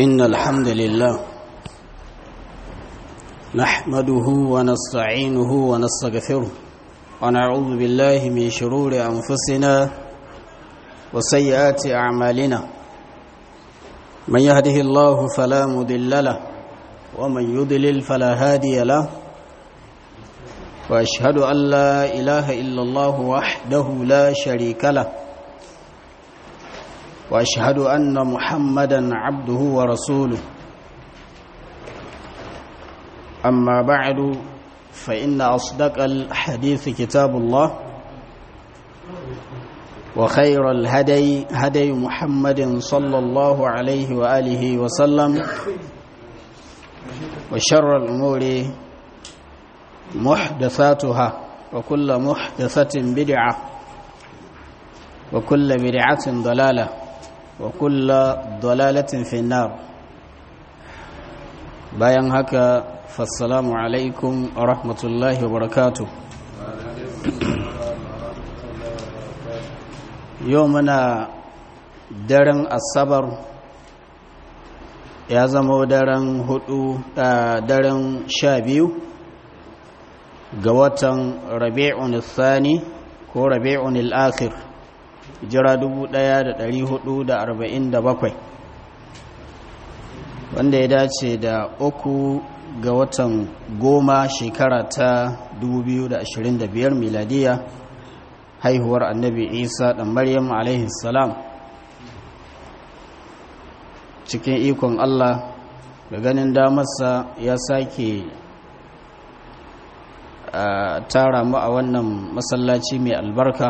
إن الحمد لله نحمده ونستعينه ونستغفره ونعوذ بالله من شرور أنفسنا وسيئات أعمالنا من يهده الله فلا مضل له ومن يضلل فلا هادي له وأشهد أن لا إله إلا الله وحده لا شريك له واشهد ان محمدا عبده ورسوله اما بعد فان اصدق الحديث كتاب الله وخير الهدي هدي محمد صلى الله عليه واله وسلم وشر الامور محدثاتها وكل محدثه بدعه وكل بدعه ضلاله وكل ضلالة في النار bayan haka fassalamu alaikum wa rahmatullahi wa barakatu yau muna daren asabar ya zama daren hudu daren sha biyu ga watan rabi'un thani ko rabi'un al-akhir jira 1447 wanda ya dace da uku ga watan goma shekara ta 2025 miladiya haihuwar annabi isa ɗan maryam salam cikin ikon allah da ganin damarsa ya sake tara mu a wannan masallaci mai albarka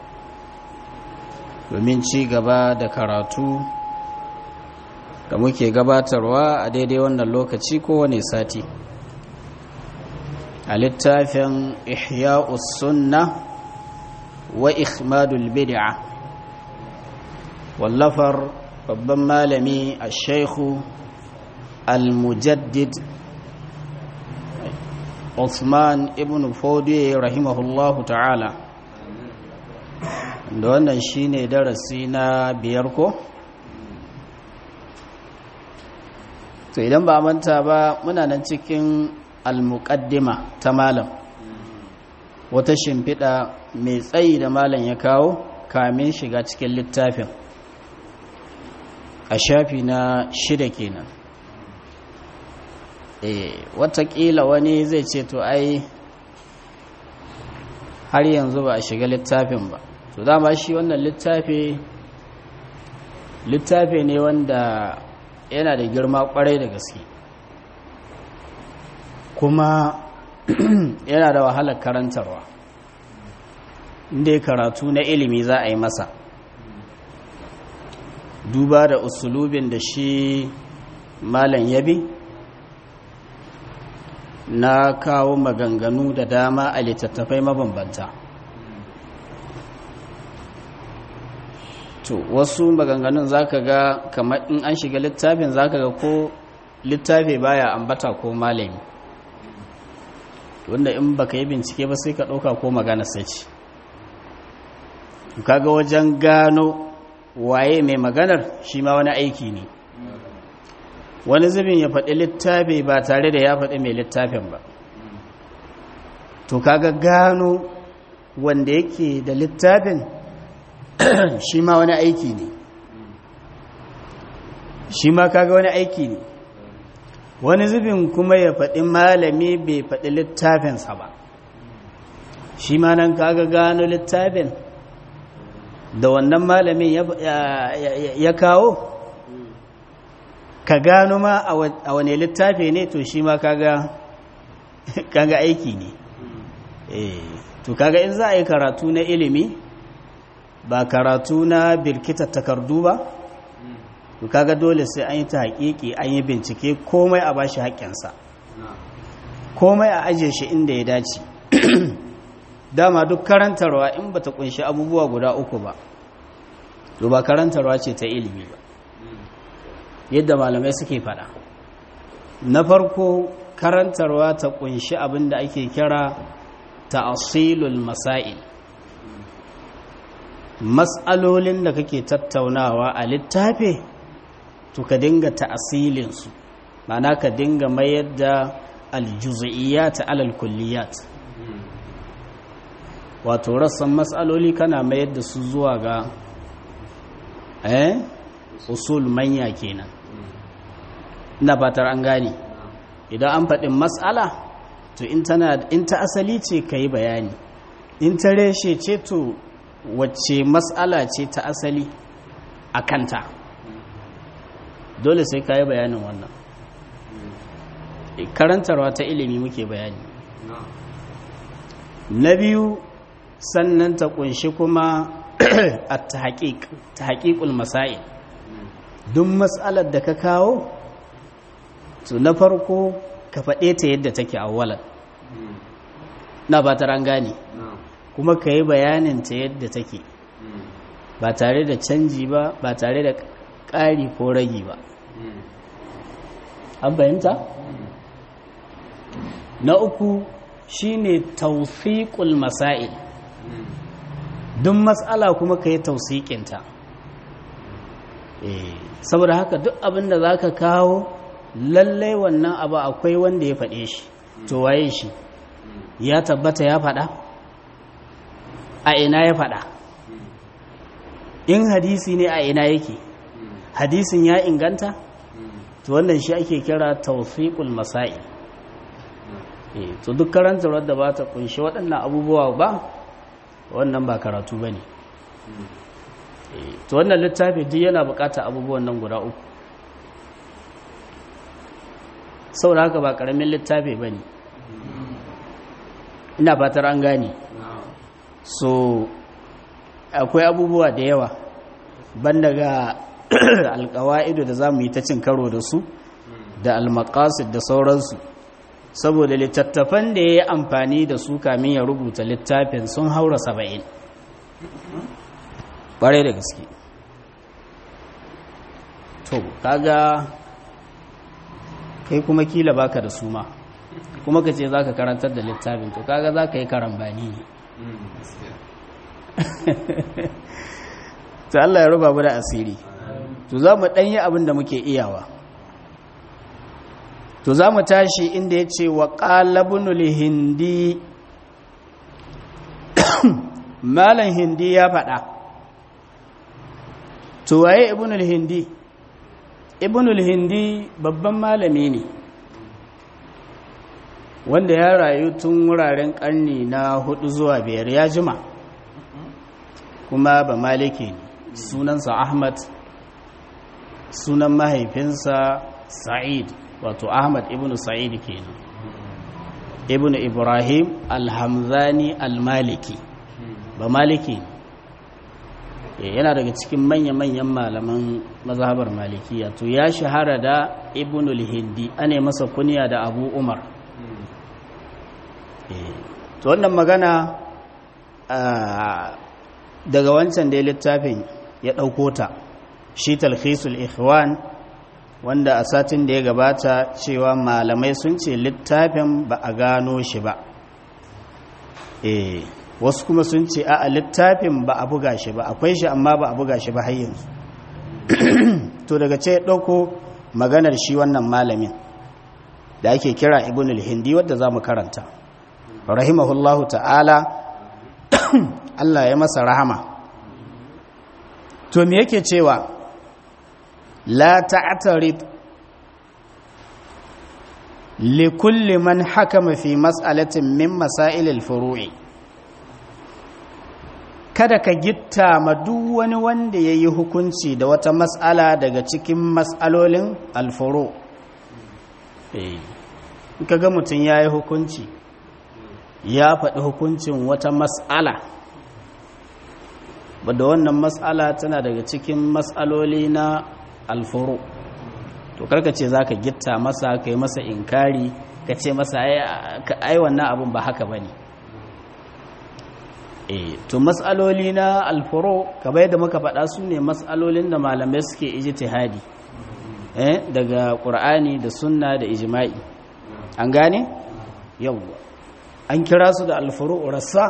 domin ci gaba da karatu da muke gabatarwa a daidai wannan lokaci kowane sati a littafin ihya'us sunna wa ikhmadul bid'a wallafar babban malami a shaikhu al-mujaddid Uthman ibn Fodiye rahimahullahu ta'ala da wannan shine darasi na biyar ko to idan ba manta ba muna nan cikin almuqaddima ta malam wata shimfiɗa mai tsayi da malam ya kawo kamin shiga cikin littafin a shafi na shida kenan eh watakila wani zai ce to ai har yanzu ba a shiga littafin ba to dama shi wannan littafi littafi ne wanda yana da girma kwarai da gaske kuma yana da wahalar karantarwa inda karatu na ilimi za a yi masa duba da usulubin da shi malam yabi na kawo maganganu da dama a littattafai mabambanta to wasu maganganun zaka ga kamar in an shiga littafin zaka ga ko littafi baya ambata ko malami wanda in baka yi bincike ba sai ka ɗauka ko magana sai ce kaga wajen gano waye mai maganar shi ma wani aiki ne wani zubin ya faɗi littafi ba tare da ya faɗi mai littafin ba to kaga gano wanda yake da littafin shi ma wani aiki ne shi ma kaga wani aiki ne wani zubin kuma ya faɗi malami bai faɗi littafinsa ba shi ma nan kaga gano littafin da wannan malamin ya kawo ka gano ma a wane littafi ne to shi ma kaga kaga aiki ne to kaga in za a yi karatu na ilimi ba karatu na birkitar takardu ba to kaga dole sai an yi ta haƙiƙi an yi bincike komai a bashi haƙƙinsa komai a ajiye shi inda ya dace dama duk karantarwa in bata kunshi abubuwa guda uku ba to ba karantarwa ce ta ilimi ba yadda malamai suke fada na farko karantarwa ta kunshi abin da ake kira ta'asilul masail mas'alolin da kake tattaunawa a littafi to ka dinga ta'asilinsu ma'ana ka dinga mayar da aljuz'iyyat alal kulliyat wato rassan matsaloli kana mayar da su zuwa ga eh usul manya kenan ina fatar an gane idan an faɗin matsala to in tana in ta asali ce ka yi bayani in ta reshe ce to wacce matsala ce ta asali a kanta dole sai ka yi bayanin wannan karantarwa ta ilimi muke bayani na biyu sannan ta kunshi kuma a ta haƙiƙul masail duk matsalar da ka kawo to na farko ka faɗe ta yadda take awwalan na ba ta gane kuma ka yi bayanin ta yadda take ba tare da canji ba ba tare da ƙari ko ragi ba an fahimta na uku shine tausiƙul masail duk matsala kuma ka yi tausiƙinta saboda haka duk abin da za ka kawo lallai wannan abu akwai wanda ya faɗe shi to waye shi ya tabbata ya faɗa a ina ya faɗa in hadisi ne a ina yake hadisin ya inganta to wannan shi ake kira tawfiqul masail to duk karantar da ba ta kunshi waɗannan abubuwa ba wannan ba karatu bane to wannan littafi duk yana bukata abubuwan nan guda uku saboda haka ba karamin littafi bane ina fatar an gane so akwai abubuwa da yawa ban daga alkawa'idu da za mu yi ta cin karo da su da almakasid da sauransu saboda littattafan da ya yi amfani da su kamin ya rubuta littafin sun haura saba'in ƙwarai da gaske to kaga kai kuma kila baka da su ma kuma ka ce za ka karantar da littafin to kaga za ka yi karambani ne ta Allah ya ruba mu da asiri to za mu ɗanyi abin da muke iyawa to za mu tashi inda ya ce wa ƙalabunul hindi malan hindi ya faɗa to waye ibnul hindi ibnul hindi babban malami ne wanda ya rayu tun wuraren ƙarni na hudu zuwa biyar ya jima kuma ba maliki ne sunansa ahmad sunan mahaifinsa sa'id wato ahmad ibn sa'id kenan ibn ibrahim alhamzani almaliki ba maliki yana daga cikin manya-manyan malaman mazhabar malikiya to ya shahara da ibn al-hindi ane masa kunya da abu umar to wannan magana daga wancan da littafin ya ɗauko ta shi talhisul ikhwan wanda a satin da ya gabata cewa malamai sun ce littafin ba a gano shi ba eh wasu kuma sun ce a littafin ba a buga shi ba akwai shi amma ba a buga shi ba har yanzu to daga ce ɗauko maganar shi wannan malamin da ake kira ibn al-hindi wadda za mu karanta rahimahullahu ta'ala Allah ya masa rahama to me yake cewa la ta'tarid li kulli man hakama fi mas'alatin min masail al-furu'i kada ka gitta ma duk wani wanda yayi hukunci da wata mas'ala daga cikin mas'alolin al-furu' eh kaga mutun yayi hukunci ya faɗi hukuncin wata mas'ala da wannan mas'ala tana daga cikin mas'aloli na alfuru to karka ce za ka gitta masa ka yi masa inkari ka ce masa ai wannan abin ba haka ba ne e to mas'aloli na alfuru kamar yadda muka faɗa su ne mas'alolin da malamai suke ijtihadi eh daga ƙur'ani da sunna da ijma'i an gane yawwa an kira su da alfuru rassa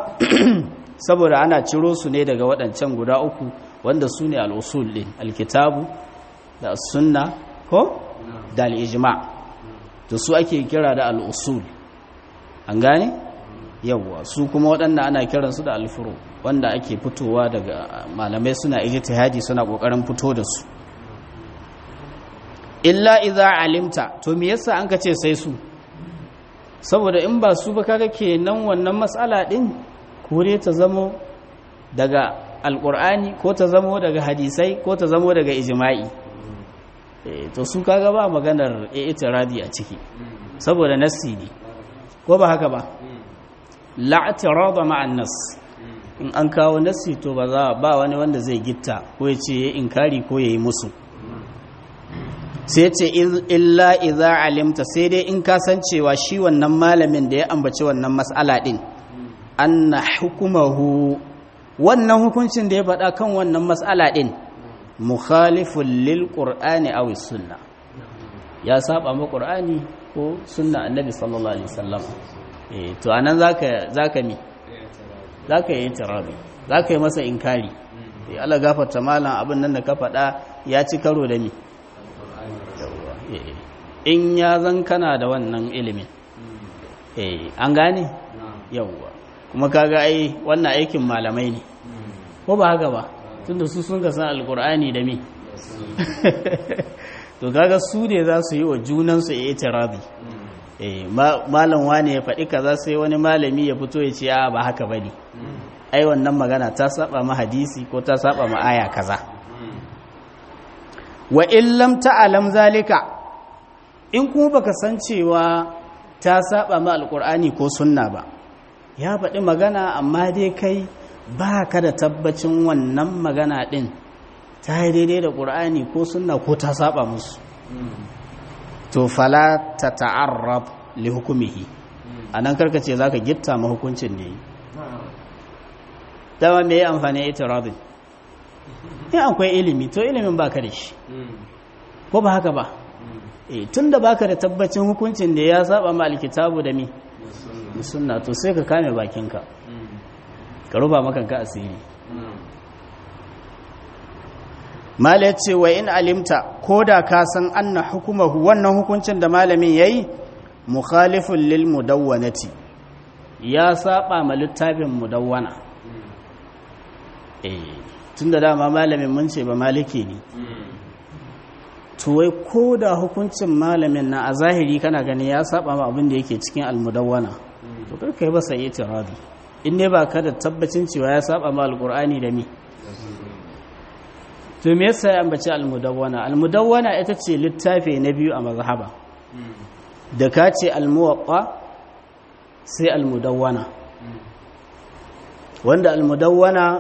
saboda ana ciro su ne daga waɗancan guda uku wanda su ne al'usul ɗin alkitabu da sunna ko da al'ijima to su ake kira da al'usul an gane yawwa su kuma waɗanda ana kiransu da alfuro wanda ake fitowa daga malamai suna ijtihadi suna ƙoƙarin fito da su illa idza alimta to me yasa an ka ce sai su saboda in ba su ba kaga kenan wannan matsala din kore ta zamo daga alkur'ani ko ta zamo daga hadisai ko ta zamo daga ijma'i to su kaga ba maganar i'tiradi a ciki saboda nassi ne ko ba haka ba la'tirada ma'an nas in an kawo nassi to ba za ba wani wanda zai gitta ko ya ce inkari ko yayi musu sai ce illa idza alimta sai dai in ka san cewa shi wannan malamin da ya ambaci wannan mas'ala din anna hukumahu wannan hukuncin da ya faɗa kan wannan mas'ala din mukhalifun lil qur'ani aw sunna ya saba ma qur'ani ko sunna annabi sallallahu alaihi wasallam eh to anan zaka zaka mi zaka yi tirabi zaka yi masa inkari eh Allah gafarta malam abin nan da ka faɗa ya ci karo da ni in ya zan kana da wannan ilimin eh an gane yawwa kuma kaga ai wannan aikin malamai ne ko ba haka ba tunda su sun ga san alkur'ani da mi to kaga su ne za su yi wa junansu ya itirazi eh malam wani ya faɗi kaza sai wani malami ya fito ya ce a ba haka bane ai wannan magana ta saba ma hadisi ko ta saba ma aya kaza wa in lam ta'lam zalika in kuma baka san cewa ta saba ma alkur'ani ko sunna ba ya faɗi magana amma dai kai ba ka da tabbacin wannan magana ɗin ta yi daidai da ƙur'ani ko sunna ko ta saba musu to fala ta ta'arrab li hukumihi a nan karkace za ka gitta ma hukuncin da yi dama me yi amfani ya ita rabin in akwai ilimi to ilimin ba ka da shi ko ba haka ba tun da baka da tabbacin hukuncin da ya saba ma alkitabu da mi sunna to sai ka kame bakinka ka ruba makanka asiri mala ya ce wa in alimta ko da ka san anna hukumahu wannan hukuncin da malamin ya yi mukhalifun lil mudawwanati ya saba ma littafin mudawwana eh tun da dama malamin mun ce ba maliki ne to wai ko da hukuncin malamin na a zahiri kana gani ya saba ma abin da yake cikin almudawwana to kar kai basa itiradi in ne ba ka da tabbacin cewa ya saba ma alqur'ani da mi to me yasa ya ambaci almudawwana almudawwana ita ce littafi na biyu a mazhaba da ka ce almuwaqqa sai almudawwana wanda almudawwana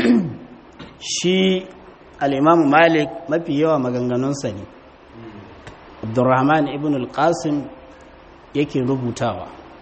shi al'imamu malik mafi yawa maganganunsa ne abdurrahman ibn al-qasim yake rubutawa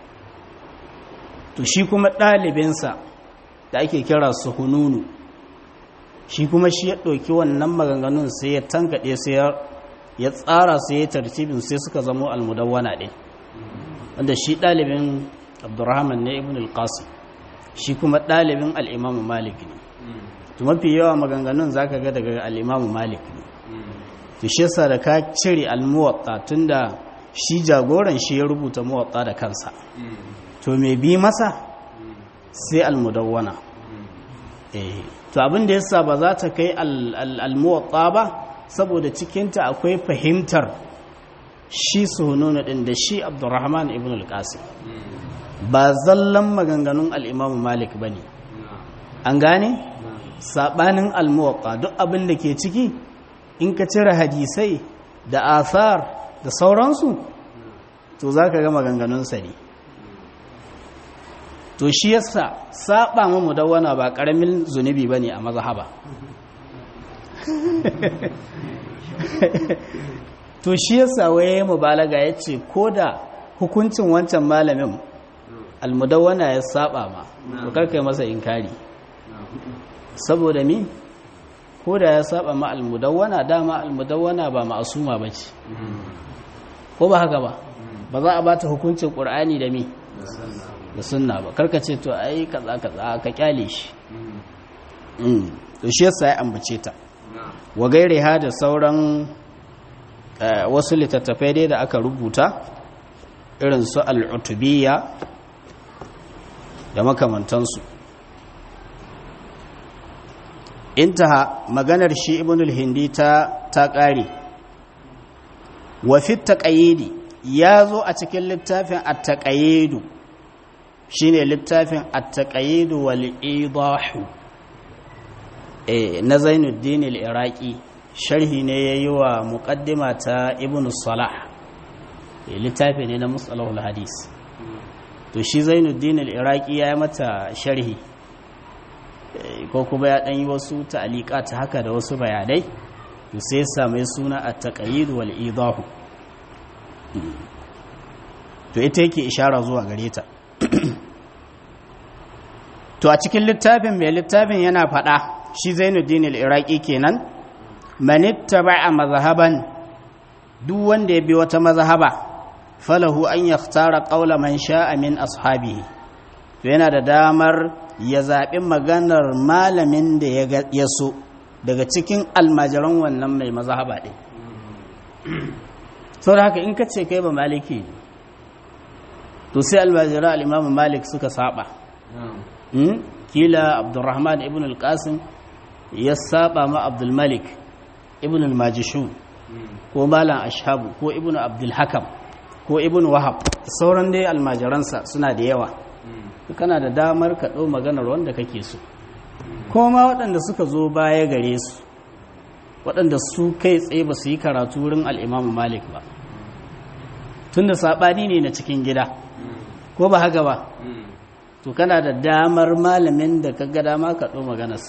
to shi kuma ɗalibinsa da ake kira su hununu shi kuma shi ya ɗauki wannan maganganun sai ya tankaɗe sai ya tsara sai ya tartibin sai suka zamo almudawwana ɗin wanda shi ɗalibin abdurrahman ne ibn al-qasim shi kuma ɗalibin al'imamu malik ne to mafi yawa maganganun zaka ga daga al-Imam Malik ne to shi yasa da ka cire al-Muwatta tunda shi jagoran shi ya rubuta Muwatta da kansa to me bi masa sai al-Mudawwana eh to abin da yasa ba za ta kai al-Muwatta ba saboda cikin ta akwai fahimtar shi sununa din da shi Abdurrahman ibn al-Qasim ba zallan maganganun al-Imam Malik bane an gane sabanin almuwatta duk abin da ke ciki in ka cire hadisai da asar da sauransu to za ka ga maganganunsa ne to shi yasa saba mu mudawwana ba karamin zunubi ba ne a mazhaba to shi yasa waye mubalaga ya ce ko da hukuncin wancan malamin almudawwana ya saba ma to karkai masa inkari saboda mi ko da ya saba ma almudawwana dama almudawwana ba ma'asuma ba ce ko ba haka ba ba za a ba ta hukuncin ƙur'ani da mi da sunna ba karka ce to ai kaza kaza ka kyale shi to shi yasa ya ambace ta wa gairiha da sauran wasu littattafai dai da aka rubuta irin su al'utubiyya da makamantansu intaha maganar shi ibn al-hindi ta ta ƙare wa fi taqayyidi ya zo a cikin littafin at-taqayyidu shine littafin at-taqayyidu wal idahu eh na Zainuddin al-Iraqi sharhi ne yayi wa muqaddima ta ibn Salah littafi ne na musalahul hadis to shi Zainuddin al-Iraqi ya yi mata sharhi ko kuma ya ɗan yi wasu ta'alika ta haka da wasu bayanai to sai same suna a taƙayyid wal idahu to ita yake ishara zuwa gare ta to a cikin littafin mai littafin yana faɗa shi zainuddin al-iraqi kenan manittaba'a mazhaban duk wanda ya bi wata mazhaba falahu an yakhtara qawla man sha'a min ashabihi to yana da damar ya zaɓi maganar malamin da ya so daga cikin almajiran wannan mai mazhaba ɗin sau da haka in ka ce kai ba maliki to sai almajiran al'imamu malik suka saba kila abdurrahman ibn al-qasim ya saba ma abdulmalik ibn al-majishu ko malam ashabu ko ibn abdulhakam ko ibn wahab sauran dai almajiransa suna da yawa kana da damar ka ɗau maganar wanda kake so kuma waɗanda suka zo baya gare su waɗanda su kai tsaye ba su yi karatu wurin al'imamu malik ba tunda saɓani ne na cikin gida ko ba haka ba to kana da damar malamin da ka ga dama ka ɗau maganarsa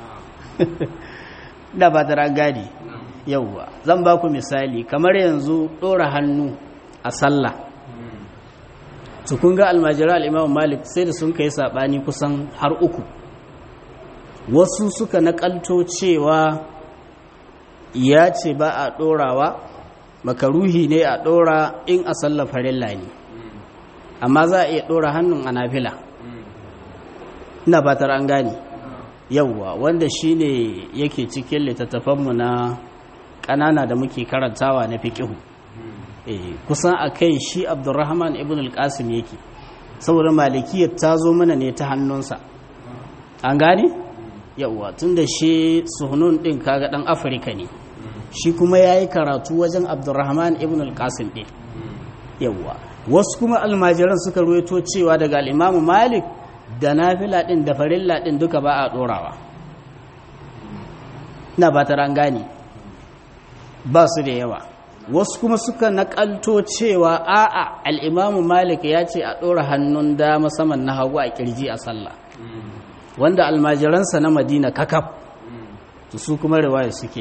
da ba tara gadi yauwa zan ba ku misali kamar yanzu ɗora hannu a sallah su kun ga almajira al'imamu malik sai da sun kai saɓani kusan har uku wasu suka naƙalto cewa ya ce ba a ɗorawa makaruhi ne a ɗora in a sallar farilla ne amma za a iya ɗora hannun a nafila ina fatar an gane yauwa wanda shi ne yake cikin littattafanmu na ƙanana da muke karantawa na fiƙihu kusan a kai shi abdurrahman ibn al-qasim yake saboda malikiyar ta zo mana ne ta hannunsa an gane yawwa tun da shi suhunun din kaga dan afirka ne shi kuma ya yi karatu wajen abdurrahman ibn al-qasim din yawwa wasu kuma almajiran suka ruwaito cewa daga al'imamu malik da nafila din da farilla din duka ba a dorawa na ba ta gane ba su da yawa wasu kuma suka nakalto cewa a'a al'imamu malik ya ce a ɗora hannun dama saman na hagu a ƙirji a sallah wanda almajiransa na madina kakaf to su kuma riwaya suke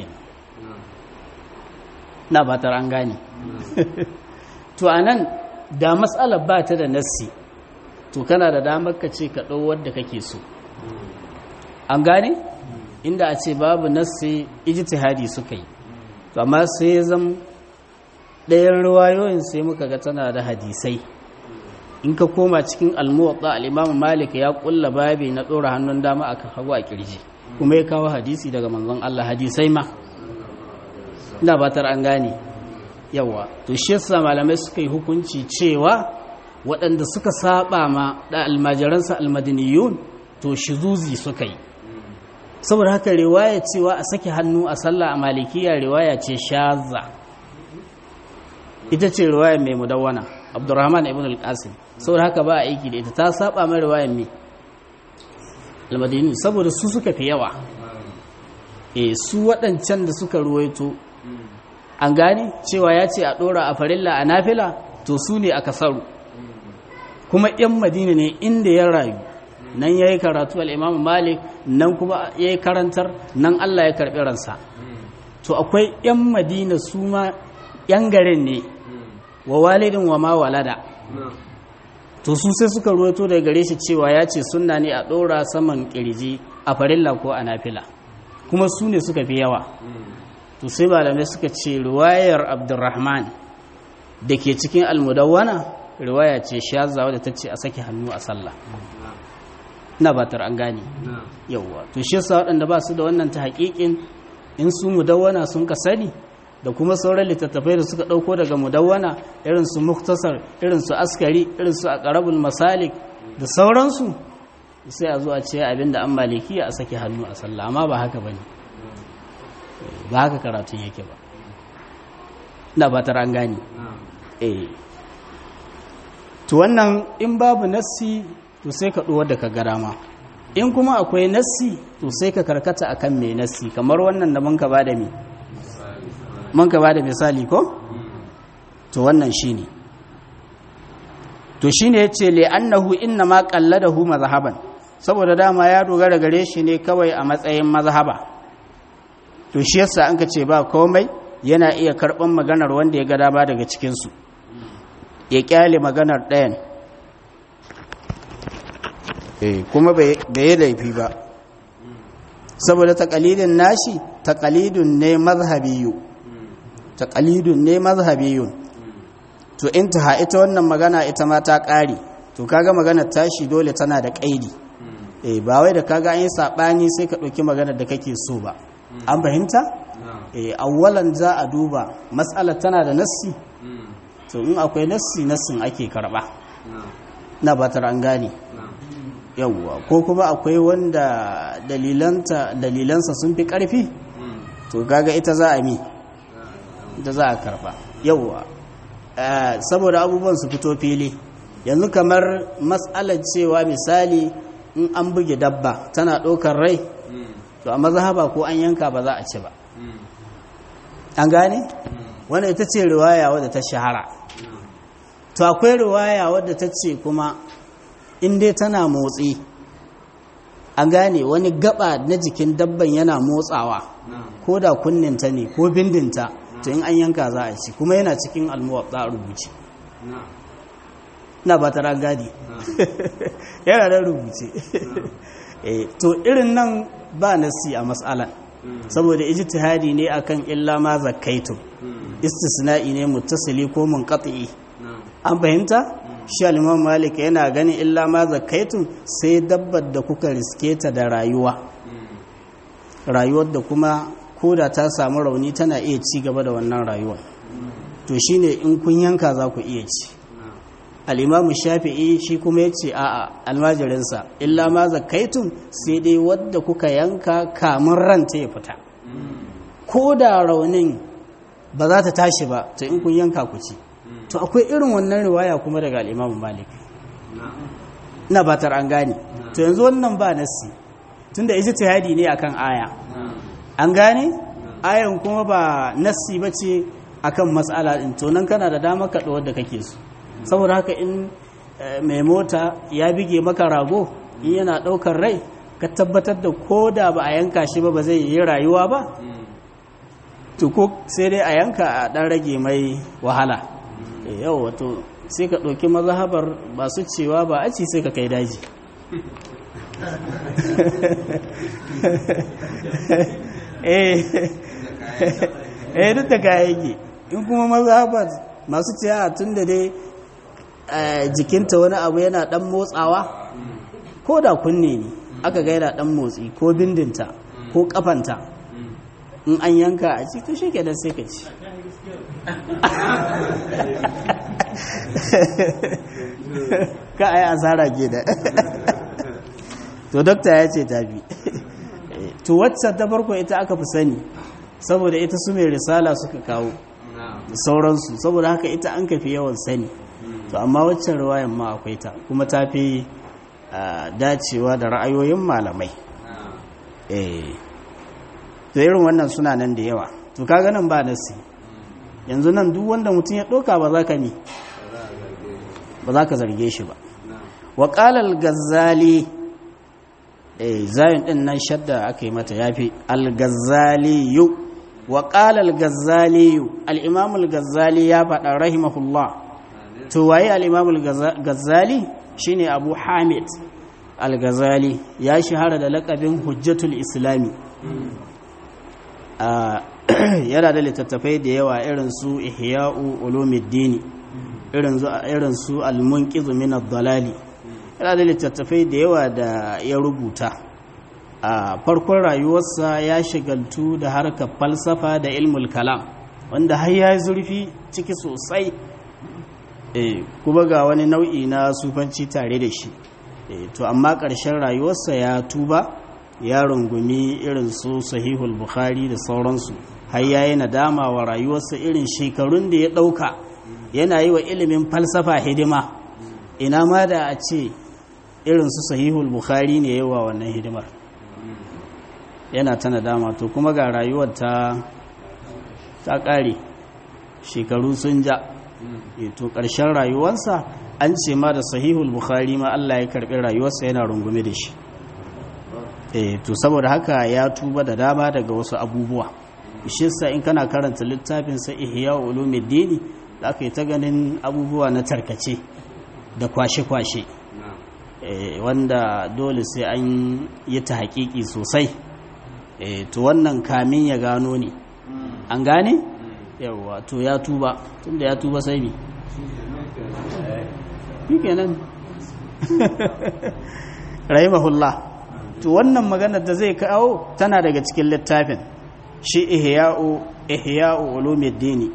na batar an gane to a nan da matsalar ba ta da nassi to kana da damar ka ce ka ɗau wadda kake so an gane inda a ce babu nassi ijtihadi suka yi to amma sai ya zama ɗayan ruwayoyin sai muka ga tana da hadisai in ka koma cikin almuwatta al'imamu malik ya kulla babi na ɗora hannun dama a hagu a kirji kuma ya kawo hadisi daga manzon Allah hadisai ma ina batar an gane yawa to shi yasa malamai suka yi hukunci cewa waɗanda suka saba ma da almajiransa almadiniyun to shizuzi suka yi saboda haka riwaya cewa a sake hannu a sallah a malikiya riwaya ce shazza ita ce riwayar mai mudawwana abdurrahman ibn al-qasim saboda haka ba a aiki da ita ta saba mai riwayar mai al-madini saboda su suka fi yawa eh su waɗancan da suka ruwaito an gane cewa ya ce a ɗora a farilla a nafila to su ne a kasaru kuma 'yan madina ne inda ya rayu nan ya yi karatu al'imamu malik nan kuma ya yi karantar nan allah ya karɓi ransa to akwai 'yan madina su ma 'yan garin ne wa walidin wa ma walada to su sai suka ruwato daga gare shi cewa ya ce sunna ne a ɗora saman ƙirji a farilla ko a nafila kuma su ne suka fi yawa to sai malamai suka ce riwayar abdurrahman da ke cikin almudawwana riwaya ce shaza wadda ta ce a sake hannu a sallah na batar an gane yauwa to shi yasa waɗanda ba su da wannan ta haƙiƙin in su mudawwana sun ka sani da kuma sauran littattafai da suka ɗauko daga mudawwana irin su muktasar irin su askari irin su aqrabul masalik da sauransu sai a zo a ce abinda an maliki a sake hannu a sallah amma ba haka bane ba haka karatun yake ba ina ba an gani eh to wannan in babu nassi to sai ka ɗuwar da ka gara ma in kuma akwai nassi to sai ka karkata akan mai nassi kamar wannan da mun ka bada mi mun ka bada misali ko to wannan shine to shine yace li annahu inna ma qalladahu mazhaban saboda dama ya dogara gare shi ne kawai a matsayin mazhaba to shi yasa an ka ce ba komai yana iya karban maganar wanda ya ga dama daga cikin su ya kyale maganar ɗayan eh kuma bai yi laifi ba saboda taqalidin nashi taqalidun ne mazhabiyu taqalidun ne mazhabiyun to intaha ita wannan magana ita ma ta ƙare to kaga maganar tashi dole tana da ƙaidi eh ba wai da kaga an yi sabani sai ka ɗauki maganar da kake so ba an fahimta eh awwalan za a duba mas'alar tana da nassi to in akwai nassi nassin ake karba na batar an gane yawwa ko kuma akwai wanda dalilanta dalilansa sun fi karfi to kaga ita za a mi ita za a karba yawwa saboda abubuwan su fito fili yanzu kamar matsalar cewa misali in an buge dabba tana ɗaukar rai to a mazhaba ko an yanka ba za a ci ba an gane wanda ita ce riwaya wadda ta shahara to akwai riwaya wadda ta ce kuma in dai tana motsi an gane wani gaba na jikin dabban yana motsawa ko da kunninta ne ko bindinta to in an yanka za a ci kuma yana cikin almuwatsa a rubuce na ba ta ragadi yana da rubuce to irin nan ba nasi a matsalan saboda ijtihadi ne akan illa ma zakaitum istisna'i ne muttasili ko munqati an fahimta shi al-imam malik yana ganin illa ma zakaitum sai dabbar da kuka riske ta da rayuwa rayuwar da kuma koda ta samu rauni tana iya ci gaba da wannan rayuwar to shine in kun yanka za ku iya ci al-imam shafi'i shi kuma ya ce a'a almajirinsa illa ma zakaitum sai dai wadda kuka yanka kamun ranta ya fita ko da raunin ba za ta tashi ba to in kun yanka ku ci to akwai irin wannan riwaya kuma daga al'imamu malik na batar an gane to yanzu wannan ba nassi tunda ijtihadi ne akan aya an gane ayan kuma ba nassi bace akan mas'ala din to nan kana da dama ka da kake so saboda haka in mai mota ya bige maka rago in yana daukar rai ka tabbatar da ko da ba a yanka shi ba ba zai yi rayuwa ba to ko sai dai a yanka a dan rage mai wahala yau wato sai ka ɗauki mazhabar ba su cewa ba a ci sai ka kai daji eh duk da kayayyaki in kuma mazhabar masu cewa tun da dai jikinta wani abu yana dan motsawa ko da kunne ne aka ga yana dan motsi ko bindinta ko kafanta in an yanka a ci to shi kenan sai ka ci ka a yi asara ke da to dokta ya ce tafi to wacce ta farko ita aka fi sani saboda ita su mai risala suka kawo da sauransu saboda haka ita an kafi yawan sani to amma waccan ruwayan ma akwai ta kuma ta fi dacewa da ra'ayoyin malamai to irin wannan suna nan da yawa to kaga nan ba nasi yanzu nan duk wanda mutum ya ɗauka ba za ka ne ba za ka zarge shi ba wa ƙalal gazzali eh zayin ɗin nan shadda aka yi mata ya fi al-gazzaliyu wa ƙalal gazzaliyu al'imamul gazzali ya faɗa rahimahullah to waye al'imamul gazzali shine abu hamid al-gazzali ya shahara da laƙabin hujjatul islami yana da littattafai da yawa irin su ihya'u ulumuddin irin su al-munqiz min ad-dalali yana da littattafai da yawa da ya rubuta a farkon rayuwarsa ya shigaltu da harkar falsafa da ilmul kalam wanda har ya yi zurfi ciki sosai kuma ga wani nau'i na sufanci tare da shi to amma ƙarshen rayuwarsa ya tuba ya rungumi irin su sahihul bukhari da sauransu har ya yi nadama wa rayuwarsa irin shekarun da ya ɗauka yana yi wa ilimin falsafa hidima ina ma da a ce irin su sahihul bukhari ne yawa wannan hidimar yana ta nadama to kuma ga rayuwar ta ta ƙare shekaru sun ja to ƙarshen rayuwarsa an ce ma da sahihul bukhari ma Allah ya karɓi rayuwarsa yana rungume da shi eh to saboda haka ya tuba da dama daga wasu abubuwa shissa in kana karanta littafin sa ihya ulumuddin da aka yi ta ganin abubuwa na tarkace da kwashe-kwashe wanda dole sai an yi ta haƙiƙi sosai to wannan kamin ya gano ne an gane yawa to ya tuba tunda ya tuba sai ne shi kenan rahimahullah to wannan maganar da zai kawo tana daga cikin littafin shi ihya'u ihya'u ulumuddin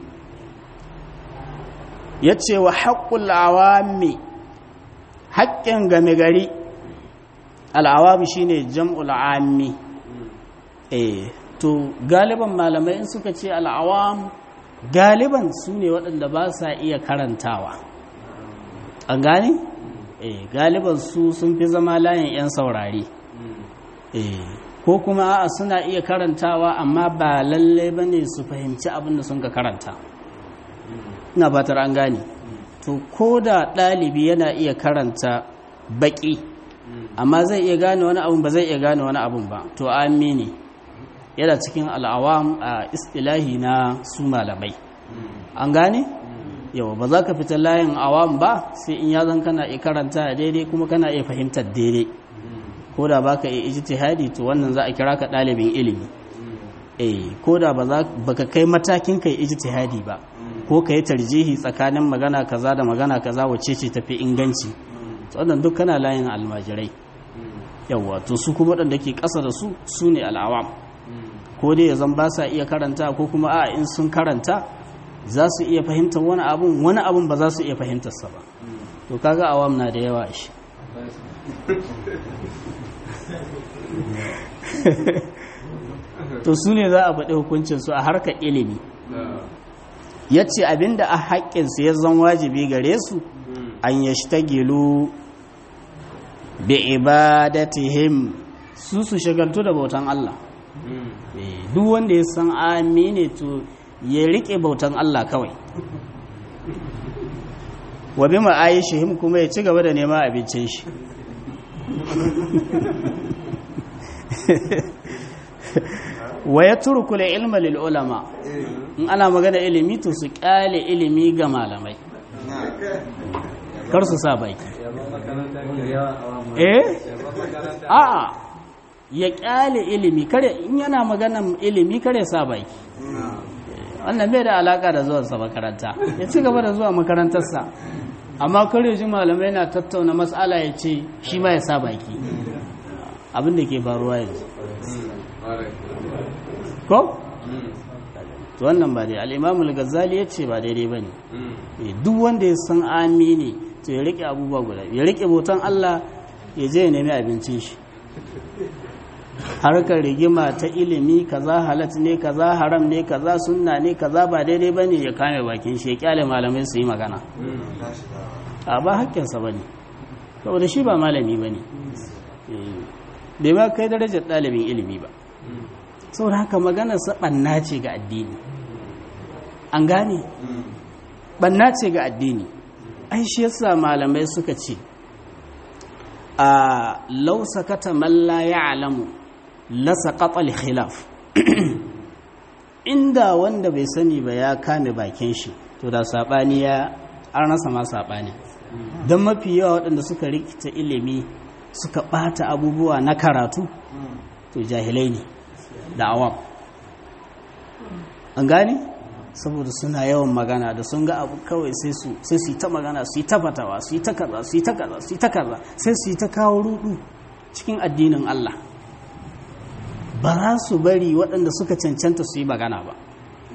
yace wa haqqul awami haƙƙin game gari al'awami shine jam'ul ammi eh to galiban malamai in suka ce al'awam galiban su ne waɗanda ba sa iya karantawa an gane? eh galiban su sun fi zama layin 'yan saurari eh ko kuma a suna iya karantawa amma ba lalle ba ne su fahimci abin da sun ka karanta ina fatar an gane to ko da ɗalibi yana iya karanta baƙi amma zai iya gane wani abun ba zai iya gane wani abun ba to amini yana cikin al'awam a istilahi na su malamai an gane yawa ba za ka fita layin awam ba sai in ya zan kana iya karanta daidai kuma kana iya fahimtar daidai ko da ba ka iya ijtihadi to wannan za a kira ka ɗalibin ilimi eh ko da ba ka kai matakin kai ijtihadi ba ko ka yi tarjihi tsakanin magana kaza da magana kaza wacce ce tafi inganci wannan duk kana layin almajirai yawa to su kuma waɗanda ke ƙasa da su su ne al'awam ko dai ya zan ba sa iya karanta ko kuma a in sun karanta za su iya fahimtar wani abun wani abun ba za su iya fahimtarsa ba to kaga awam na da yawa shi to su ne za a faɗi hukuncinsu a harkar ilimi ya ce abinda a haƙƙinsu ya zan wajibi gare su an ya shtagilu bi ibadatihim su su shagaltu da bautan Allah duk wanda ya san amine to ya riƙe bautan Allah kawai wa bi ma'ayishihim kuma ya ci gaba da nema abincin shi wa ya turku la ilma lil ulama in ana magana ilimi to su kyale ilimi ga malamai kar su sa baki eh a'a ya kyale ilimi kare in yana magana ilimi kare sa baki wannan bai da alaka da zuwan sa makaranta ya ci gaba da zuwa makarantarsa amma kare ji malamai na tattauna matsala ya ce shi ma ya sa baki abin da ke faruwa yanzu ko? to wannan ba dai al'imamul gazali ya ce ba daidai ba ne duk wanda ya san amini to ya riƙe abubuwa guda ya riƙe bautan Allah ya je ya nemi abincin shi harkar rigima ta ilimi kaza halat ne kaza haram ne kaza sunna ne kaza ba daidai ba ne ya kame bakin shi ya kyale malamai su yi magana a ba hakkinsa ba ne saboda shi ba malami ba ne bai ma kai darajar ɗalibin ilimi ba saboda haka maganarsa ɓanna ce ga addini an gane ɓanna ce ga addini ai shi yasa malamai suka ce a lausa kata malla ya alamu lasa ƙaƙal khilaf inda wanda bai sani ba ya kame bakin shi to da saɓani ya an rasa ma saɓani don mafi yawa waɗanda suka rikita ilimi suka ɓata abubuwa na karatu to jahilai ne da awam an gane saboda suna yawan magana da sun ga abu kawai sai su sai su yi ta magana su yi ta fatawa su yi ta kaza su yi ta kaza su yi ta kaza sai su yi ta kawo rudu cikin addinin Allah ba za su bari waɗanda suka cancanta su yi magana ba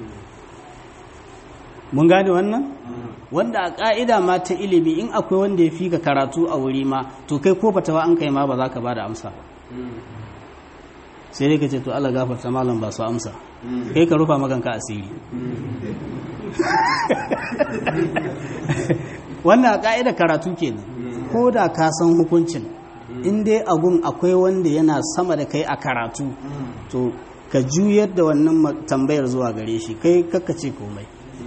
mun gane wannan wanda a ƙa'ida ma ta ilimi in akwai wanda ya fi ka karatu a wuri ma to kai ko batawa an kai ma ba za ka ba da amsa ba sai dai ka ce to Allah gafarta malam ba su amsa kai ka rufa maganka asiri wannan a ƙa'ida karatu kenan ko da ka san hukuncin in dai abun akwai wanda yana sama da kai a karatu to ka juyar da wannan tambayar zuwa gare shi kai ce komai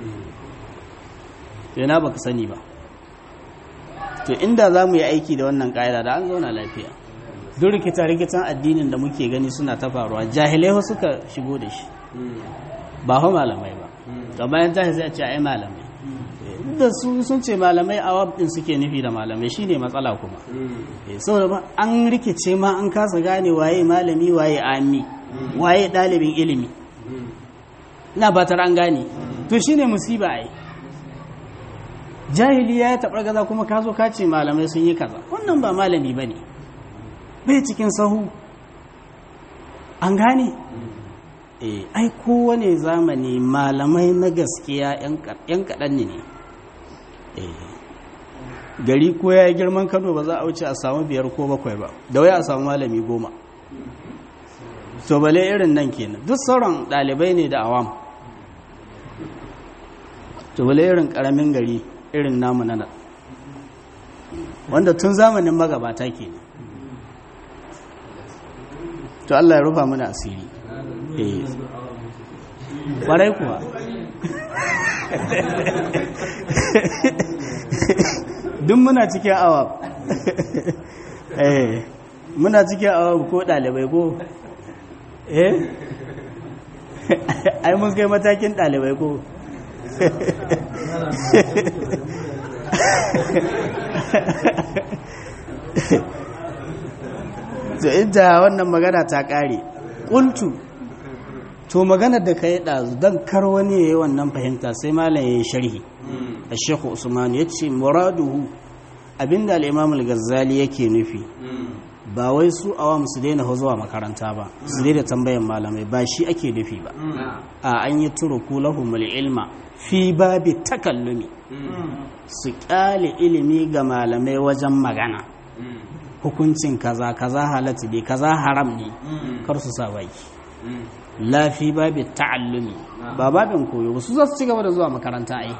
yana baka sani ba to inda za mu yi aiki da wannan ƙa'ida da an zauna lafiya duk rikita-rikitan addinin da muke gani suna ta faruwa jahilai suka shigo da shi ba hau malamai ba da bayan jahil sai a ce ai malamai da su sun ce malamai a din suke nufi da malamai shine matsala kuma saboda ba an rikice ma an kasa gane waye malami waye ami waye ɗalibin ilimi ina batar an gane to shine musiba ai jahili ya taɓar gaza kuma ka zo ka ce malamai sun yi kaza wannan ba malami ba ne bai cikin sahu an gane ai kowane zamani malamai na gaskiya 'yan kaɗan ne gari ko ya yi girman kano ba za a wuce a samu biyar ko bakwai ba da waya a samu malami goma to bale irin nan kenan duk sauran ɗalibai ne da awam to bale irin ƙaramin gari irin namu na nan wanda tun zamanin magabata kenan to Allah ya rufa mana asiri eh kwarai kuwa duk muna cikin awa eh muna cikin awa ko dalibai ko eh ai mun kai matakin dalibai ko to inda wannan magana ta ƙare ƙuntu to maganar da ka yi ɗazu don kar wani ya yi wannan fahimta sai malam ya yi sharhi a shekhu usman ya ce muraduhu abinda al'imam al-ghazali yake nufi ba wai su awam su daina zuwa makaranta ba su daina tambayan malamai ba shi ake nufi ba a an yi turuku lahumul ilma fi babi takallumi su kyale ilimi ga malamai wajen magana hukuncin kaza kaza halatta ne kaza haram ne kar su sa baki lafi babi ta'allumi ba babin koyo su za su ci gaba da zuwa makaranta ai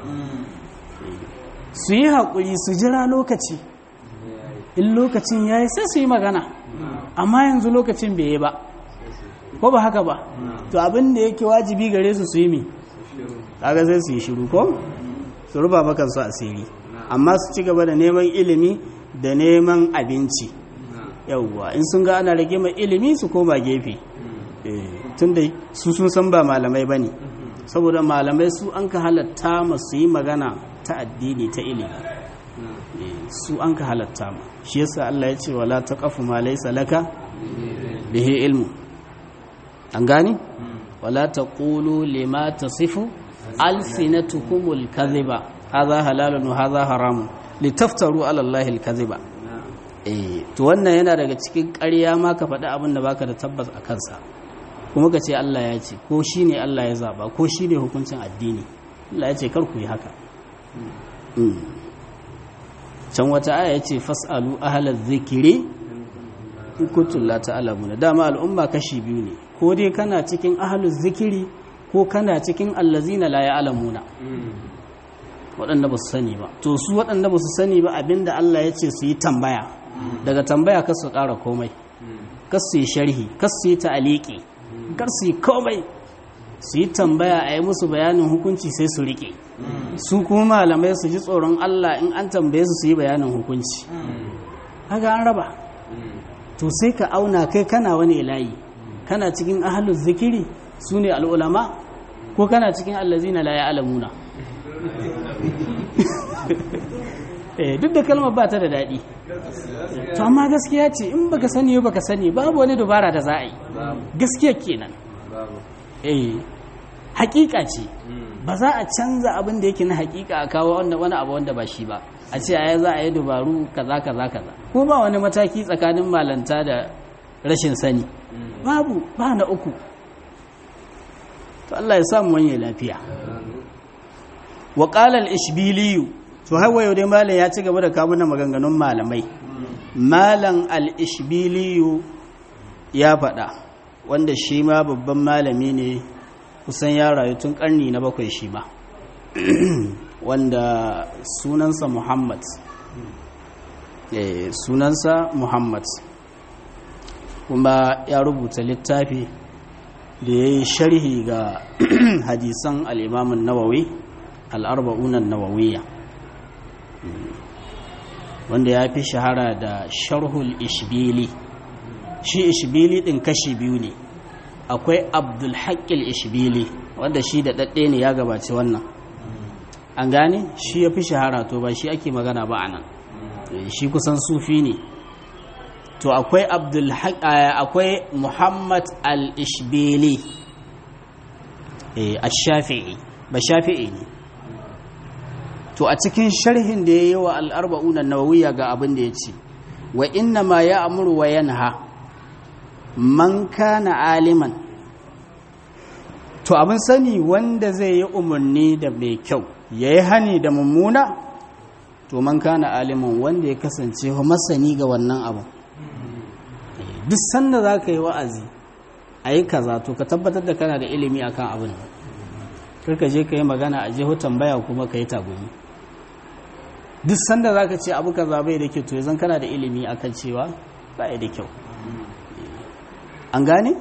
su yi haƙuri su jira lokaci in lokacin ya yi sai su yi magana amma yanzu lokacin bai yi ba ko ba haka ba to abin da yake wajibi gare su su yi mi kaga sai su yi shiru ko su ruba maka su asiri amma su ci gaba da neman ilimi da neman abinci yauwa in sun ga ana rage mai ilimi su koma gefe tun da su sun san ba malamai ba ne saboda malamai su an ka halatta masu yi magana ta addini ta ilimi su an ka halatta ma shi yasa Allah ya ce wala taqafu ma laysa laka bihi ilmu an gani wala taqulu lima tasifu alsinatukumul kadhiba hadha halalun wa hadha haramun litaftaru ala allahi alkadhiba eh to wannan yana daga cikin ƙarya ma ka faɗi abin da baka da tabbas a kansa kuma ka ce Allah ya ce ko shine Allah ya zaba ko shine hukuncin addini Allah ya ce kar ku yi haka can wata aya ce fas'alu ahlaz zikiri in kuntum la ta'lamuna dama al'umma kashi biyu ne ko dai kana cikin ahluz zikiri ko kana cikin allazina la ya'lamuna waɗanda ba su sani ba to su waɗanda ba su sani ba abinda Allah ya ce su yi tambaya daga tambaya kar su ƙara komai kar su yi sharhi kar su yi ta'aliki kar su yi komai su yi tambaya a yi musu bayanin hukunci sai su riƙe su kuma malamai su ji tsoron Allah in an tambaye su su yi bayanin hukunci haka an raba to sai ka auna kai kana wani layi kana cikin ahalus zikiri su ne al'ulama ko kana cikin allazina la ya'lamuna eh duk da kalmar ba ta da daɗi to amma gaskiya ce in baka sani baka sani babu wani dubara da za a yi gaskiya kenan eh hakika ce ba za a canza abin da yake na hakika a kawo wani abu wanda ba shi ba a ce a za a yi dubaru kaza kaza kaza ko ba wani mataki tsakanin malanta da rashin sani babu ba na uku to Allah ya samu wani lafiya wa qala al-ishbiliyu to hawa yau dai malam ya ci gaba da kawo na maganganun malamai malam al-ishbiliyu ya faɗa wanda shi ma babban malami ne kusan ya rayu tun ƙarni na bakwai shi ma wanda sunansa muhammad sunansa muhammad kuma ya rubuta littafi da ya yi sharhi ga hadisan al'imamun nawawi al'arba'unan nawawiya wanda ya fi shahara da sharhul ishbili shi ishbili ɗin kashi biyu ne akwai abdulhaƙil ishbili wanda shi da ɗaɗɗe ne ya gabaci wannan an gane shi ya fi shahara to ba shi ake magana ba a nan shi kusan sufi ne to akwai akwai muhammad al-ishbili a shafi'i ba shafi'i ne to a cikin sharhin da ya yi wa al'arba'unan nawawiya ga abin da ya ce wa inna ma ya amuru wa yanha man kana aliman to abin sani wanda zai yi umarni da mai kyau ya yi hani da mummuna to man kana aliman wanda ya kasance masani ga wannan abu duk sanda za ka yi wa'azi a yi kaza to ka tabbatar da kana da ilimi akan abin karka je ka yi magana a jiho tambaya kuma ka yi tagumi duk sanda za ka ce abu kaza bai da kyau to yanzu kana da ilimi akan cewa ba da kyau an gane?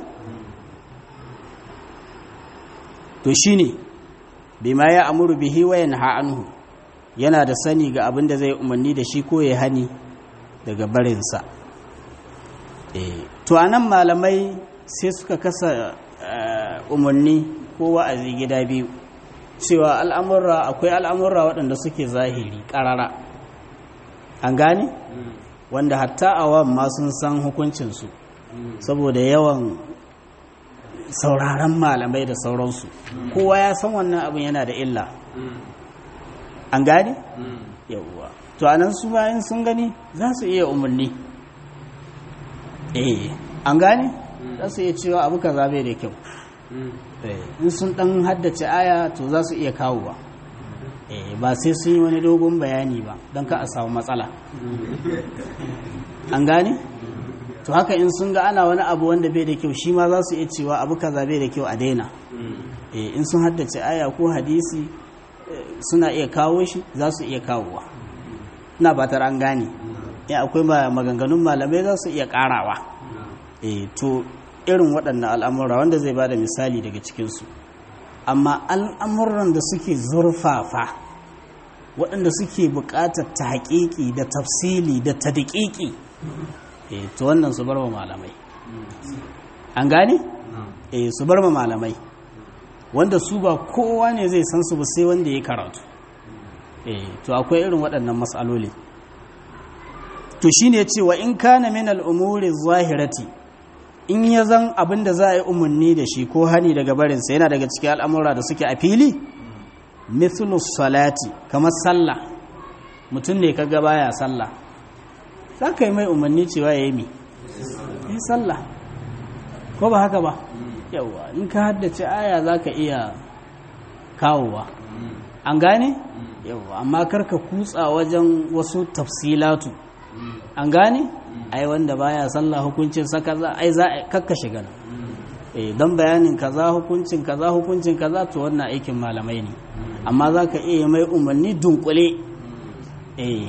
to shi ne bima ya amuru bihi wayan ha'anhu yana da sani ga abin da zai umarni da shi ko ya hani daga barinsa to a nan malamai sai suka kasa umarni ko wa'azi gida biyu cewa al'amurra akwai al'amurra waɗanda suke zahiri ƙarara an gane wanda hatta awam ma sun san hukuncinsu saboda yawan sauraron malamai da sauransu kowa ya san wannan abin yana da illa an gane? yawwa to anan su bayan sun gani za su iya umarni eh an gane? za su iya cewa abu ka zabe da kyau in sun dan haddace aya to za su iya kawo ba ba sai sun yi wani dogon bayani ba don ka a samu matsala an gane? to haka in sun ga ana wani abu wanda bai da kyau shi ma za su iya cewa abu kaza bai da kyau a daina in sun haddace aya ko hadisi suna iya kawo shi za su iya kawowa na batar an gane ya akwai maganganun malamai za su iya karawa to irin waɗannan al'amura wanda zai ba da misali daga cikinsu amma al'amuran da suke zurfafa waɗanda suke buƙatar ta haƙiƙi da tafsili da ta daƙiƙi to wannan su bar wa malamai an gane? eh su bar wa malamai wanda su ba kowa ne zai san su ba sai wanda ya karatu eh to akwai irin waɗannan matsaloli to shine ya ce wa in kana min al'umuri zahirati in ya zan abin da za a yi umarni da shi ko hani daga barinsa yana daga cikin al'amura da suke a fili mithlu salati kamar sallah mutum ne kaga baya sallah za ka yi mai umarni cewa ya yi mi yi sallah ko ba haka ba yawa in ka haddace aya za ka iya kawowa an gane yawa amma karka kutsa wajen wasu tafsilatu an gane ai wanda baya sallah hukuncin sa kaza ai za kakka shiga eh don bayanin kaza hukuncin kaza hukuncin kaza to wannan aikin malamai ne amma za ka iya mai umarni dunkule eh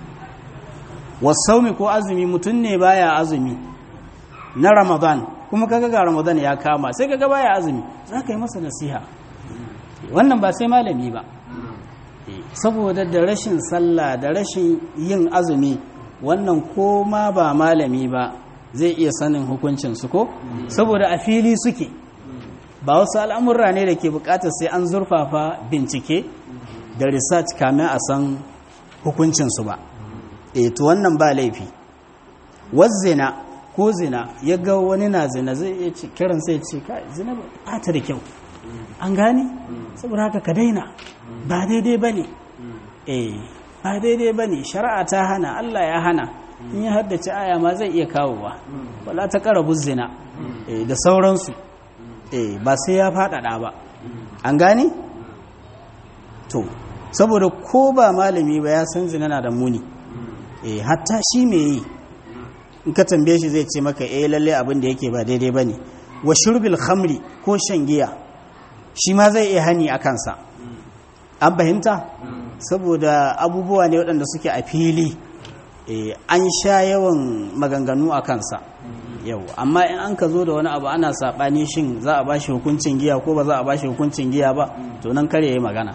wasaumi ko azumi mutum ne baya azumi na ramadan kuma kaga ga ramadan ya kama sai kaga baya azumi za ka yi masa nasiha wannan ba sai malami ba saboda da rashin sallah da rashin yin azumi wannan ko ma ba malami ba zai iya sanin hukuncinsu ko saboda a fili suke ba wasu al'amurra ne da ke bukatar sai an zurfafa bincike da research kamin a san hukuncinsu ba e to wannan ba laifi wazzina ko zina ya ga wani na zina zai iya kiran sai ce ka zina ba ta da kyau an gane saboda haka ka daina ba daidai ba ne eh ba daidai ba ne shari'a ta hana allah ya hana in ya haddace aya ma zai iya kawowa wala ta karabu zina da sauransu ba sai ya faɗaɗa ba an gane to saboda ko ba malami ba ya san zina na da muni hatta shi me yi in ka tambaye shi zai ce maka eh lalle abin da yake ba daidai bane wa shurbil khamri ko shan giya shi ma zai iya hani a kansa an fahimta saboda abubuwa ne waɗanda suke a fili an sha yawan maganganu a kansa yau amma in an ka zo da wani abu ana saɓani shin za a bashi hukuncin giya ko ba za a bashi hukuncin giya ba to nan kare yi magana